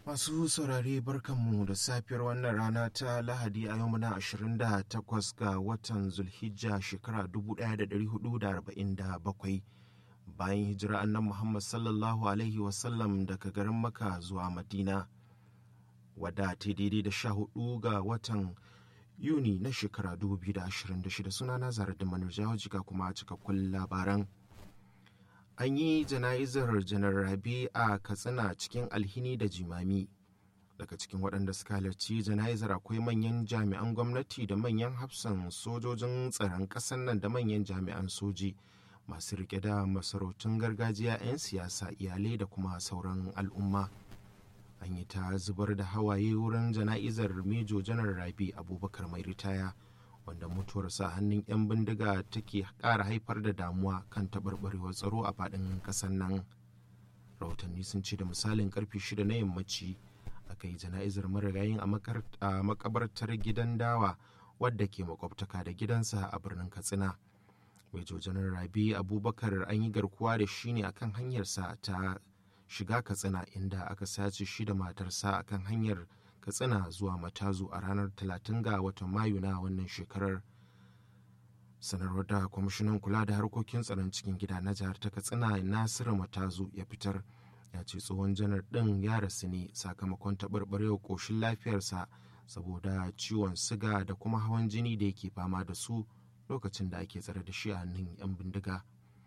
Masu saurare barkanmu da safiyar wannan rana ta Lahadi a yau muna 28 ga watan Zulhijja shekara 1447 bayan hijira annan Muhammad sallallahu Alaihi wasallam daga garin Maka zuwa Madina wadda ta daidai da 14 ga watan Yuni na shekara 2026 sunana zara da manurjawa jika kuma cikakkun labaran. an yi jana'izar janar rabe a katsina cikin alhini da jimami daga cikin waɗanda suka halarci jana'izar akwai manyan jami'an gwamnati da manyan hafsan sojojin tsaron ƙasar nan da manyan jami'an soji masu rike da masarautun gargajiya 'yan siyasa iyalai da kuma sauran al'umma an yi ta zubar da hawaye wurin jana'izar mejo janar rabi abubakar mai ritaya wanda mutuwarsa hannun 'yan bindiga take ƙara haifar da damuwa kan taɓarɓarewar tsaro a faɗin ƙasar nan rahotanni sun ce da misalin karfe shida na yammaci aka yi jana'izar marigayin a makabartar gidan dawa wadda ke makwabtaka da gidansa a birnin katsina Major janar rabi abubakar an yi garkuwa da shi ne akan hanyarsa ta shiga katsina inda aka sace shi da matarsa akan hanyar katsina zuwa matazu a ranar 30 ga watan mayu na wannan shekarar sanarwar da kwamishinan kula da harkokin tsaron cikin gida na jihar ta katsina nasiru matazu ya fitar ya ce tsohon janar ɗin ya rasu ne sakamakon taɓarɓarewar ƙoshin lafiyarsa saboda ciwon siga da kuma hawan jini da yake fama da su lokacin da ake tsare da shi a hannun 'yan bindiga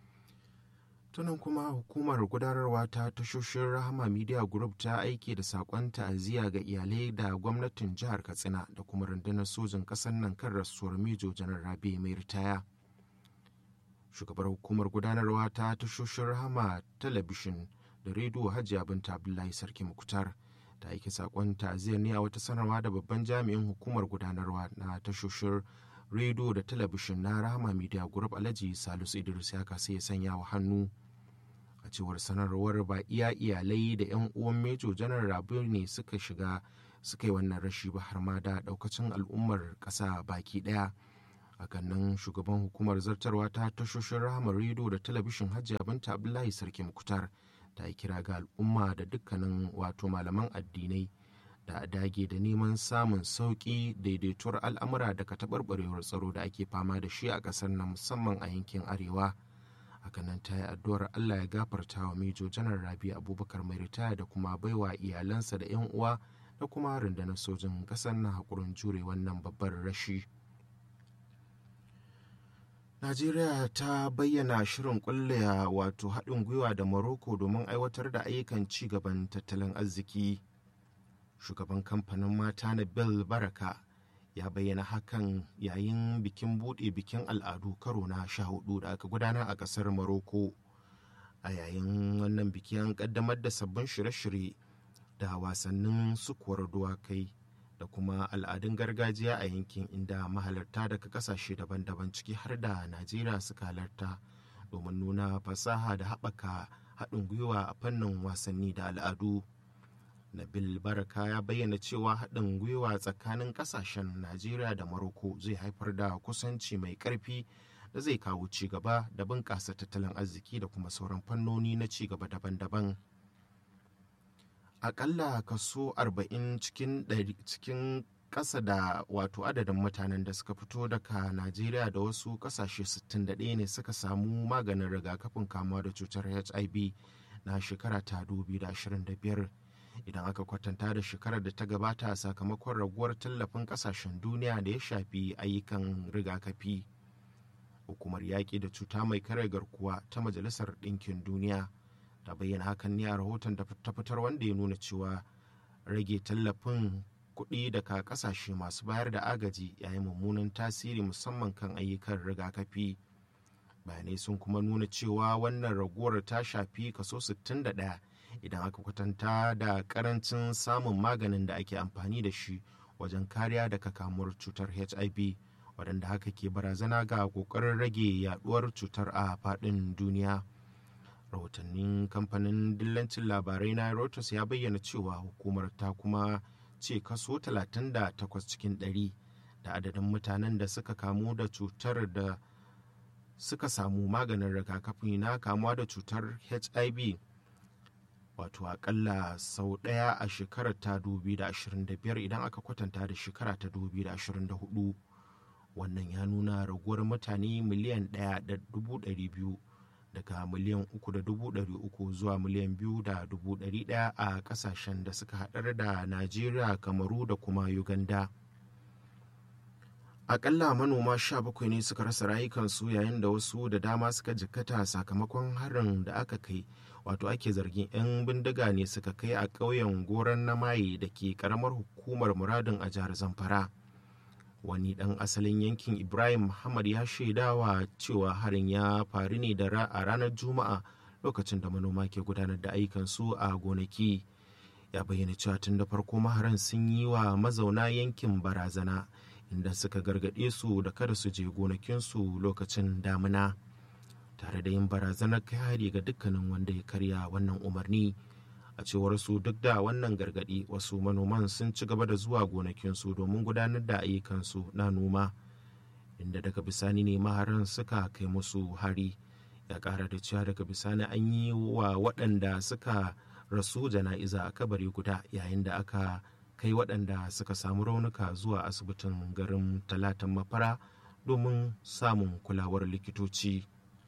tunan kuma hukumar gudanarwa ta tashoshin rahama media group ta aiki da sakon ta'aziyya ga iyalai da gwamnatin jihar katsina da kuma rundunar sojin ƙasar nan kan rasuwar mejo janar rabe mai ritaya shugabar hukumar gudanarwa ta tashoshin rahama talabishin da rediyo hajiya binta abdullahi sarki mukutar ta aiki sakon ta'aziyyar ne a wata sanarwa da babban jami'in hukumar gudanarwa na tashoshin rediyo da talabishin na rahama media group alhaji salisu idris ya kasa ya sanya wa hannu a cewar sanarwar ba iya iyalai da 'yan uwan mejo janar rabu ne suka shiga suka yi wannan rashi ba har ma da daukacin al'ummar ƙasa baki ɗaya hakan nan shugaban hukumar zartarwa ta tashoshin rahama rediyo da talabishin hajji binta abdullahi sarki mukutar ta yi kira ga al'umma da dukkanin wato malaman addinai da a dage da neman samun sauƙi daidaituwar al'amura daga taɓarɓarewar tsaro da ake fama da shi a ƙasar nan musamman a yankin arewa hakanan ta yi addu'ar allah ya gafarta wa mejo janar rabi abubakar mai ritaya da kuma baiwa iyalansa da 'yan uwa da kuma rundunar sojin ƙasar na haƙurin jure wannan babbar rashi najeriya ta bayyana shirin kulle wato haɗin gwiwa da morocco domin aiwatar da ayyukan ci gaban tattalin arziki shugaban kamfanin mata na bill baraka ya bayyana hakan yayin bikin buɗe bikin al'adu karo na sha hudu da aka gudanar a ƙasar maroko a yayin wannan biki an ƙaddamar da sabbin shirye-shirye da wasannin sukuwar duwakai da kuma al'adun gargajiya a yankin inda mahalarta daga ƙasashe daban-daban ciki har da najeriya suka halarta domin nuna fasaha da haɓaka haɗin gwiwa a fannin wasanni da al'adu. Nabil Baraka ya bayyana cewa haɗin gwiwa tsakanin ƙasashen Najeriya da Maroko zai haifar da kusanci mai ƙarfi da zai kawo ci gaba da bunƙasa tattalin arziki da kuma sauran fannoni na ci gaba daban-daban. Aƙalla kaso 40 cikin cikin ƙasa da wato adadin mutanen da suka fito daga Najeriya da wasu ƙasashe 61 ne suka samu maganin rigakafin kamuwa da cutar HIV na shekara ta 2025. idan aka kwatanta da shekarar da ta gabata sakamakon raguwar tallafin kasashen duniya da ya shafi ayyukan rigakafi hukumar yaƙi da cuta mai kare garkuwa ta majalisar ɗinkin duniya ta bayyana hakan ne a rahoton da ta fitar wanda ya nuna cewa rage tallafin kuɗi daga ƙasashe masu bayar da agaji yayin mummunan tasiri musamman kan ayyukan rigakafi bayanai sun kuma nuna cewa wannan raguwar ta shafi kaso 61 idan aka kwatanta da karancin samun maganin da ake amfani da shi wajen kariya daga kamuwar cutar hiv waɗanda haka ke barazana ga ƙoƙarin rage yaduwar cutar a faɗin duniya rahotannin kamfanin dillancin labarai na reuters ya bayyana cewa hukumar ta kuma ce kaso 38 cikin 100 da adadin mutanen da suka kamu da cutar da suka samu maganin rigakafi na kamuwa da cutar hiv wato akalla sau ɗaya a shekarar ta 2025 idan aka kwatanta da shekara ta 2024 wannan ya nuna raguwar mutane miliyan 1.200 daga miliyan 3.300 zuwa miliyan 2.100 a kasashen da suka haɗar da najeriya kamaru da kuma uganda akalla manoma 17 ne suka rasa rayukansu yayin da wasu da dama suka jikkata sakamakon harin da aka kai wato ake zargin 'yan bindiga ne suka kai a ƙauyen goron na maye da ke ƙaramar hukumar muradin a jihar zamfara wani ɗan asalin yankin ibrahim muhammad ya shaidawa cewa harin ya faru ne da a ranar juma'a lokacin da manoma ke gudanar da ayyukansu a gonaki ya bayyana cewa tun da farko maharan sun yi wa mazauna yankin barazana inda suka gargaɗe su da kada su je gonakinsu lokacin damina tare da yin barazanar kai hari ga dukkanin wanda ya karya wannan umarni a cewar su duk da wannan gargaɗi wasu manoman sun ci gaba da zuwa gonakinsu domin gudanar da ayyukansu na noma inda daga bisani ne maharan suka kai musu hari ya ƙara da cewa daga bisani an yi wa waɗanda suka rasu jana'iza a kabari guda yayin da aka kai waɗanda suka samu raunuka zuwa asibitin garin talatan mafara domin samun kulawar likitoci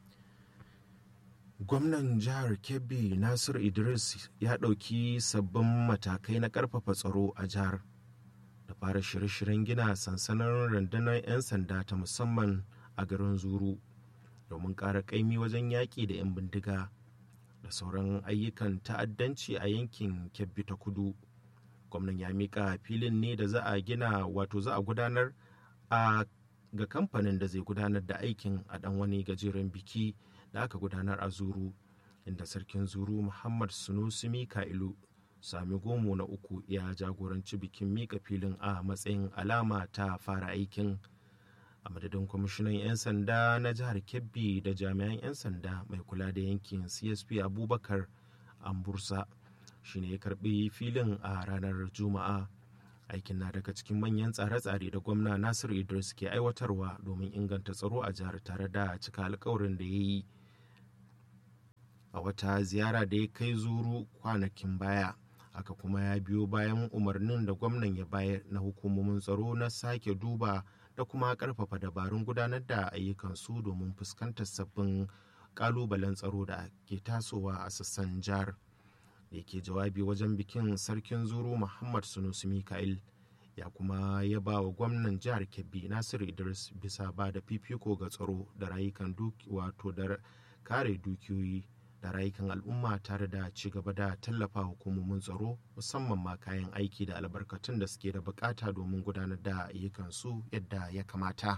gwamnan jihar kebbi nasir idris ya ɗauki sabbin matakai na ƙarfafa tsaro a jihar da fara shirye-shiryen gina sansanin rundunar 'yan sanda ta musamman a garin zuru domin ƙara ƙaimi wajen yaƙi da 'yan bindiga da sauran ayyukan ta'addanci a yankin kebbi ta kudu gwamnan ya mika filin ne da za a gina wato za a gudanar a ga kamfanin da zai gudanar da aikin a dan wani gajeren biki da aka gudanar a zuru inda sarkin zuru muhammad sunusi mika'ilu sami gomo na uku ya jagoranci bikin mika filin a matsayin alama ta fara aikin a madadin kwamishinan 'yan sanda na jihar kebbi da jami'an 'yan sanda mai kula da yankin csp abubakar ambursa shine ya karbi filin a ranar juma'a aikin na daga cikin manyan tsare-tsare da gwamna nasir idris ke aiwatarwa domin inganta tsaro a jihar tare da cika alkawarin da ya yi a wata ziyara da ya kai zuru kwanakin baya haka kuma ya biyo bayan umarnin da gwamnan ya bayar na hukumomin tsaro na sake duba da kuma karfafa dabarun gudanar da ayyukansu domin fuskantar sabbin kalubalen tsaro da ke tasowa a sassan jihar. da yake jawabi wajen bikin sarkin zuru muhammad sunusi mika'il ya kuma ya ba wa gwamnan jihar kebbi nasiru idris bisa ba da fifiko ga tsaro da rayukan wato da kare dukiyoyi da rayukan al'umma tare da ci gaba da tallafa hukumomin tsaro musamman ma kayan aiki da albarkatun da suke da bukata domin gudanar da ayyukansu yadda ya kamata.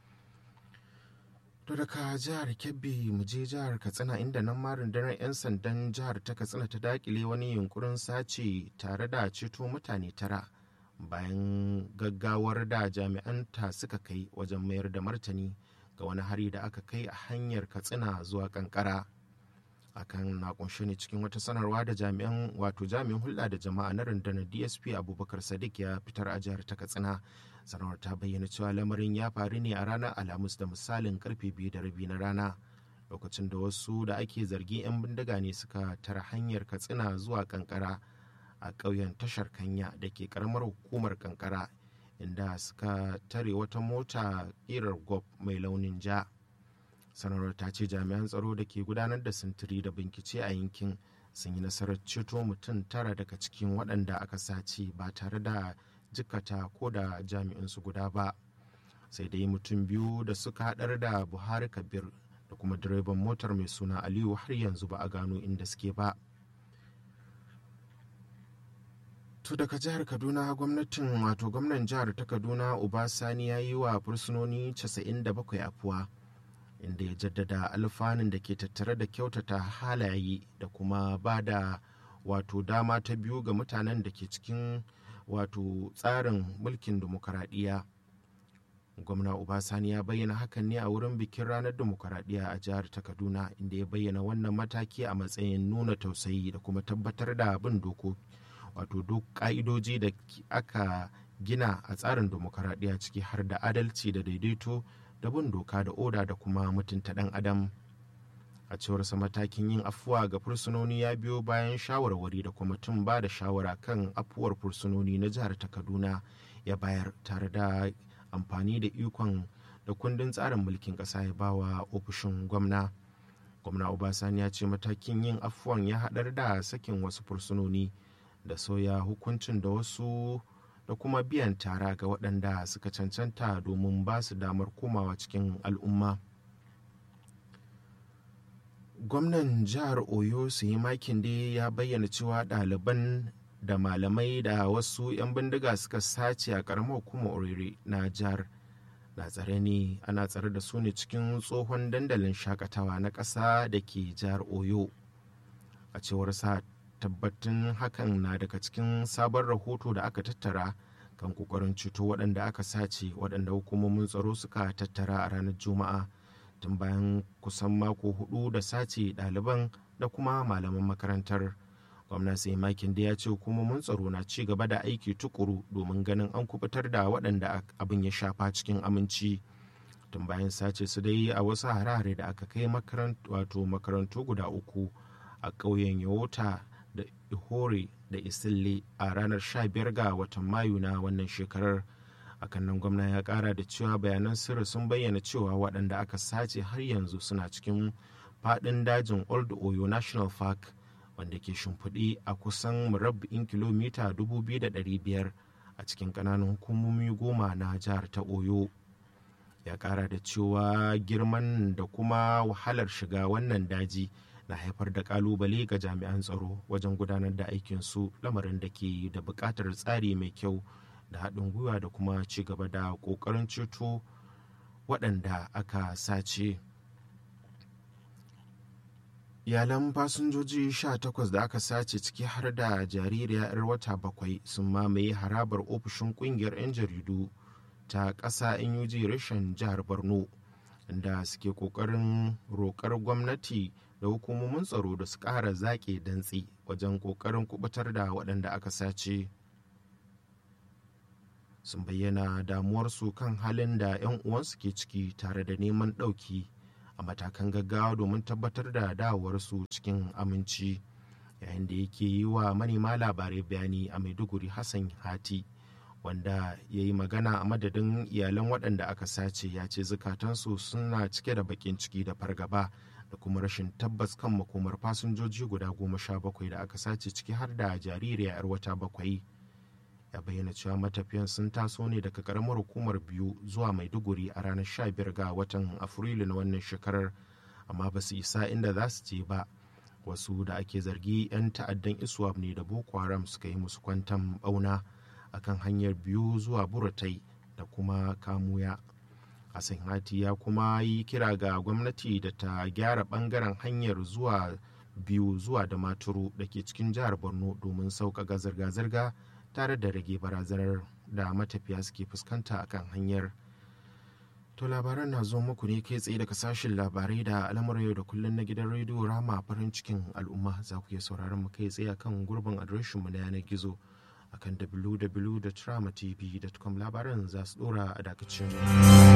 To daga jihar Kebbi mu je jihar Katsina inda nan ma rundunar 'yan sandan jihar ta Katsina ta dakile wani yunkurin sace tare da ceto mutane tara bayan gaggawar da jami'anta suka kai wajen mayar da martani ga wani hari da aka kai a hanyar Katsina zuwa kankara. akan na kunshe ne cikin wata sanarwa da jami'an wato jami'in hulɗa da jama'a na rundunar dsp abubakar sadiq ya fitar a jihar ta katsina sanarwar ta bayyana cewa lamarin ya faru ne a ranar alhamis da misalin karfe biyu da rabi na rana lokacin da wasu da ake zargi 'yan bindiga ne suka tara hanyar katsina zuwa kankara a ƙauyen tashar kanya da ke karamar hukumar kankara inda suka tare wata mota ƙirar gob mai launin ja sanarwar ta ce jami'an tsaro da ke gudanar da sintiri da bincike a yankin sun yi nasarar ceto mutum tara daga cikin waɗanda aka sace ba tare da jikata ko da jami'insu guda ba sai dai mutum biyu da suka haɗar da buhari kabir da kuma direban motar mai suna aliyu har yanzu ba a gano inda suke ba to daga jihar kaduna gwamnatin wato gwamnan jihar ta kaduna ubasani ya yi wa fursunoni 97 afuwa inda ya jaddada alfanun da ke tattare da kyautata halaye da kuma ba da wato dama ta biyu ga mutanen da ke cikin wato tsarin mulkin demokaradiyya gwamna ubasani ya bayyana hakan ne a wurin bikin ranar demokaradiyya a jihar ta kaduna inda ya bayyana wannan mataki a matsayin nuna tausayi da kuma tabbatar da bin doko wato duk ka'idoji da aka gina a tsarin demokaradiyya ciki har da adalci da daidaito da bin doka da oda da kuma mutunta ɗan adam a cewarsa matakin yin afuwa ga fursunoni ya biyo bayan shawarwari da kwamitin ba da shawara kan afuwar fursunoni na jihar ta kaduna ya bayar tare da amfani da ikon da kundin tsarin mulkin ƙasa ya bawa ofishin gwamna gwamna obasani ya ce matakin yin afuwan ya haɗar da sakin wasu fursunoni da soya hukuncin da wasu da kuma biyan tara ga waɗanda suka cancanta domin ba su damar komawa cikin al'umma gwamnan jihar oyo su yi makin dai ya bayyana cewa ɗaliban da malamai da wasu 'yan bindiga suka sace a ƙaramar hukumar orire na jihar na tsare ne ana tsare da su ne cikin tsohon dandalin shakatawa na ƙasa da ke jihar oyo a cewar sa tabbatin hakan na daga cikin sabon rahoto da aka tattara kan kokarin ceto waɗanda aka sace waɗanda hukumomin tsaro suka tattara a ranar juma'a tun bayan kusan mako hudu da sace ɗaliban da kuma malaman makarantar gwamna sai makin da ya ce hukumomin tsaro na ci gaba da aiki tukuru domin ganin an kubutar da waɗanda abin ya shafa cikin aminci tun bayan sace su dai a wasu harare da aka kai wato makarantu guda uku a ƙauyen yawota da ihore da isille a ranar 15 ga watan mayu na wannan shekarar akan nan gwamna ya kara da cewa bayanan sirri sun bayyana cewa waɗanda aka sace har yanzu suna cikin faɗin dajin old oyo national park wanda ke shimfiɗe a kusan murabba'in kilomita 2,500 a cikin ƙananan hukumomi goma na jihar ta oyo ya kara da cewa girman da kuma wahalar shiga wannan daji na haifar da kalubale ga jami'an tsaro wajen gudanar da aikinsu lamarin da ke da buƙatar tsari mai kyau da haɗin gwiwa da kuma ci gaba da ƙoƙarin ceto waɗanda aka sace iyalan fasinjoji 18 da aka sace ciki har da jaririya 'yar wata bakwai sun mamaye harabar ofishin ƙungiyar 'yan jaridu ta ƙasa nuj rashin jihar borno inda suke ƙoƙarin roƙar gwamnati da hukumomin tsaro da su ƙara zaƙe dantse wajen ƙoƙarin kubutar da waɗanda aka sace sun bayyana damuwarsu kan halin da 'yan uwansu ke ciki tare da neman ɗauki a matakan gaggawa domin tabbatar da dawowarsu cikin aminci yayin da yake yi wa manema labarai bayani a maiduguri hassan hati wanda ya yi magana a madadin iyalan waɗanda aka sace ya ce zukatansu suna cike da baƙin ciki da fargaba da kuma rashin tabbas kan makomar fasinjoji guda goma sha bakwai da aka sace ciki har da jaririya 'yar wata bakwai ya bayyana cewa matafiyan sun taso ne daga karamar hukumar biyu zuwa maiduguri a ranar 15 ga watan afrilu na wannan shekarar amma ba su isa inda za su je ba wasu da ake zargi 'yan ta'addan iswap ne da boko haram suka yi musu kwantan bauna akan hanyar biyu zuwa buratai da kuma kamuya hassan hati ya kuma yi kira ga gwamnati da ta gyara bangaren hanyar zuwa biyu zuwa da maturu da ke cikin jihar borno domin sauƙaƙa zirga-zirga tare da rage barazanar da matafiya suke fuskanta akan hanyar to labaran na zo muku ne kai tsaye daga sashen labarai da al'amuran yau da kullum na gidan rediyo rama farin cikin al'umma za ku iya sauraron mu kai tsaye akan gurbin adireshinmu na yanar gizo akan www.tramatv.com labaran za su dora a dakacin